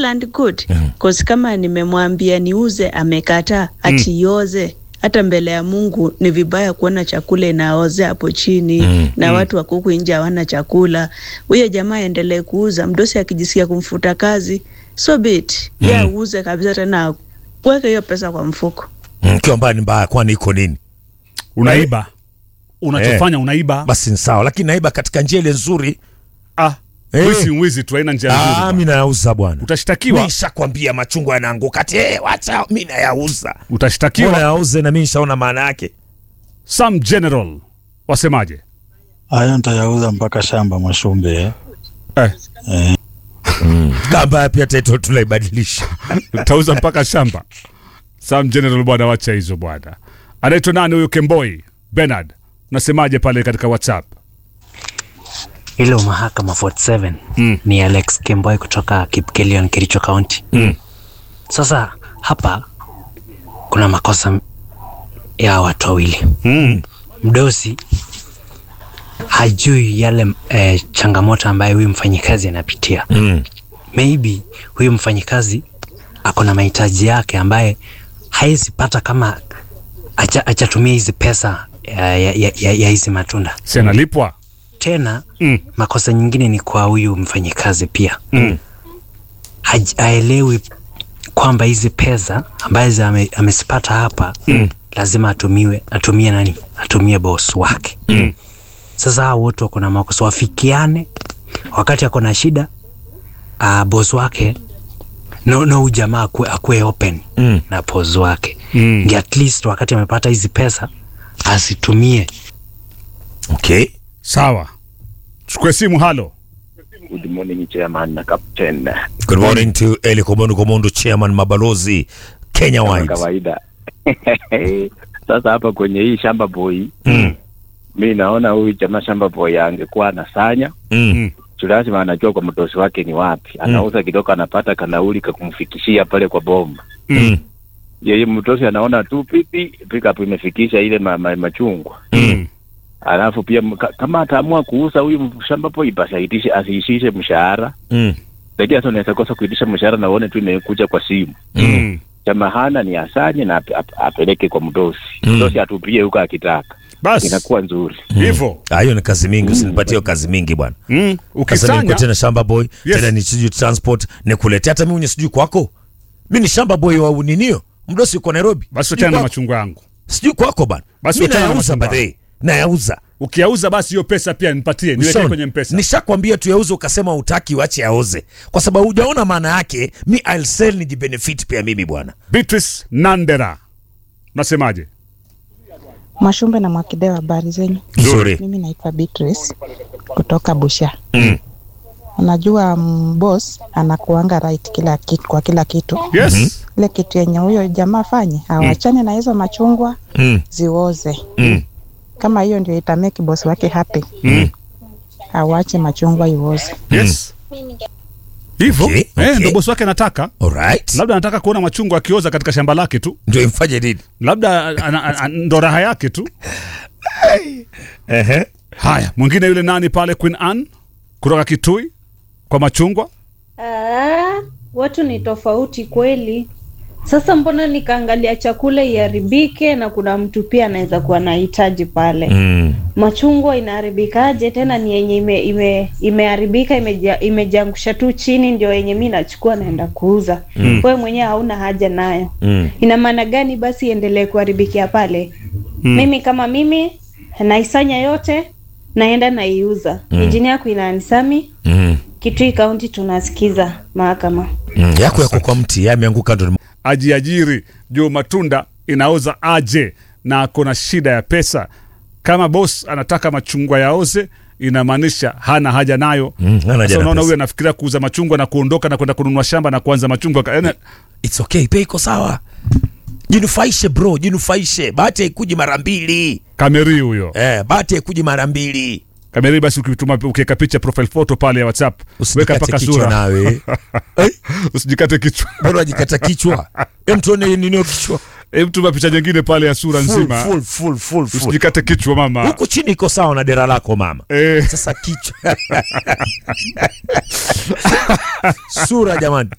well and good cause kama nimemwambia niuze amekataa ati ioze hata mbele ya Mungu ni vibaya kuona chakula inaoze hapo chini Mm, na watu wa kuku nje hawana chakula. Huyo jamaa aendelee kuuza, mdosi akijisikia kumfuta kazi so bit mm. ye auze kabisa, tena weke hiyo pesa kwa mfuko. Mm, kiwa mbaya ni mbaya, kwani iko nini? unaiba unachofanya unaiba Basi ni sawa, lakini naiba katika njia ile nzuri. ah, Eh. wizi wizi tu haina njia nzuri Ah, bwana. mi nayauza bwana. utashtakiwa Nishakwambia machungwa yanaanguka ati eh, wacha mi nayauza. Mbona utashtakiwa yauze na mi nishaona maana yake. some general wasemaje Hayo nitayauza mpaka shamba Mwashumbe eh. eh, Kamba pia title tunaibadilisha. utauza mpaka shamba some general bwana wacha hizo bwana anaitwa nani huyo kemboi bernard unasemaje pale katika whatsapp Hilo mahakama 47 Mm. ni Alex Kemboy kutoka Kipkelion, Kericho County. Mm. Sasa hapa kuna makosa ya watu wawili. mm. Mdosi hajui yale eh, changamoto ambayo huyu mfanyikazi anapitia. Mm. Maybe huyu mfanyikazi ako na mahitaji yake ambaye haezi pata kama acha- achatumia hizi pesa ya, ya, ya, ya, ya hizi matunda si analipwa tena mm. makosa nyingine ni kwa huyu mfanyikazi pia Mm. Haj- haelewi kwamba hizi pesa ambazo ame, amezipata hapa Mm. lazima atumiwe atumie nani atumie boss wake Mm. sasa hao wote wako na makosa wafikiane wakati ako na shida uh, boss wake no, no huyu jamaa akue, akue open Mm. na boss wake Mm. Ndio at least wakati amepata hizi pesa asitumie Okay. sawa chukue simu halo Good morning chairman na captain. Good morning to Eli Komondo Komondo chairman mabalozi Kenya Kama Wines. kawaida. Sasa hapa kwenye hii shamba boy, Mm. mi naona huyu jamaa shamba boy angekuwa anasanya Mm. tu, lazima anajua kwa mdosi wake ni wapi, anauza kidogo, anapata kanauli kakumfikishia pale kwa bomba. Mm. Yeye mdosi anaona tu pipi pickup imefikisha ile ma, ma, machungwa mm. alafu pia m- ka- kama ataamua kuuza huyu shamba boy, basi aitishe asiishishe mshahara, Mm. lakini sasa unaweza kosa kuitisha mshahara na uone tu imekuja kwa simu Mm. chama hana ni asanye na ap, ap, apeleke kwa mdosi Mm. mdosi atupie huko akitaka basi inakuwa nzuri hivyo Ah, hiyo ni kazi mingi, usinipatie hiyo kazi mingi bwana. mm. Sasa niko ukisanya tena shamba boy, Yes. tena ni sijui transport, nikuletea hata mimi mwenye sijui kwako. Mimi ni shamba boy wa uninio. Mdosi uko Nairobi. basi Sijui tena na kwako. machungwa yangu Sijui kwako bana. Basi Mimi tena na nayauza machungwa. badhe. Nayauza. ukiauza basi hiyo pesa pia nipatie niwekee Ushaona? kwenye mpesa Nishakwambia tuyauze ukasema utaki uache aoze. Kwa sababu hujaona maana yake, mi I'll sell ni jibenefit pia mimi bwana. beatrice nandera nasemaje Mwashumbe na Mwakideo, habari zenyu? Nzuri. Mimi naitwa Beatrice kutoka Busha. Mm. Unajua mm, boss anakuanga right kila kitu, kwa kila kitu. yes Ile kitu yenye huyo jamaa afanye awachane na hizo machungwa Mm. zioze. Mm. Kama hiyo ndio itameki boss wake happy, Mm. awache machungwa ioze. yes hivyo Okay, eh, okay. ndo bosi wake anataka Alright. labda anataka kuona machungwa akioza katika shamba lake tu Ndio imfanye nini? labda ana- ana- ana- ndo raha yake tu Ehe. haya mwingine yule nani pale queen ann kutoka kitui kwa machungwa Ah, watu ni tofauti kweli. Sasa mbona nikaangalia chakula iharibike na kuna mtu pia anaweza kuwa nahitaji pale. Mm. Machungwa inaharibikaje tena ni yenye ime, ime, imeharibika imeja, imejiangusha tu chini ndio yenye mi nachukua naenda kuuza. Mm. Wewe mwenyewe hauna haja nayo. Mm. Ina maana gani basi iendelee kuharibikia pale? Mm. Mimi kama mimi naisanya yote naenda naiuza. Mm. Injini yako inanisami Mm. Kitui Kaunti tunasikiza mahakama. Mm. Yako yako kwa mti, yameanguka ndo ajiajiri juu matunda inaoza aje na ako na shida ya pesa kama bos anataka machungwa yaoze inamaanisha hana haja nayo Mm, hana haja Sasa na unaona pesa. huyu anafikiria kuuza machungwa na kuondoka na kwenda kununua shamba na kuanza machungwa Yaani, It's okay, pia iko sawa. Jinufaishe bro, jinufaishe. Bahati haikuji mara mbili. kameri huyo Eh, bahati haikuji mara mbili. kameri basi ukituma ukiweka picha profile photo pale ya whatsapp weka Usijikate mpaka kichwa sura nawe. Eh, usijikate kichwa bora ajikata kichwa. Hem tuone nini kichwa. Hebu tuma picha nyingine pale ya sura Full, nzima full, full, full, full. usijikate kichwa mama Huku chini iko sawa na dera lako mama. eh, Sasa kichwa. Sura jamani.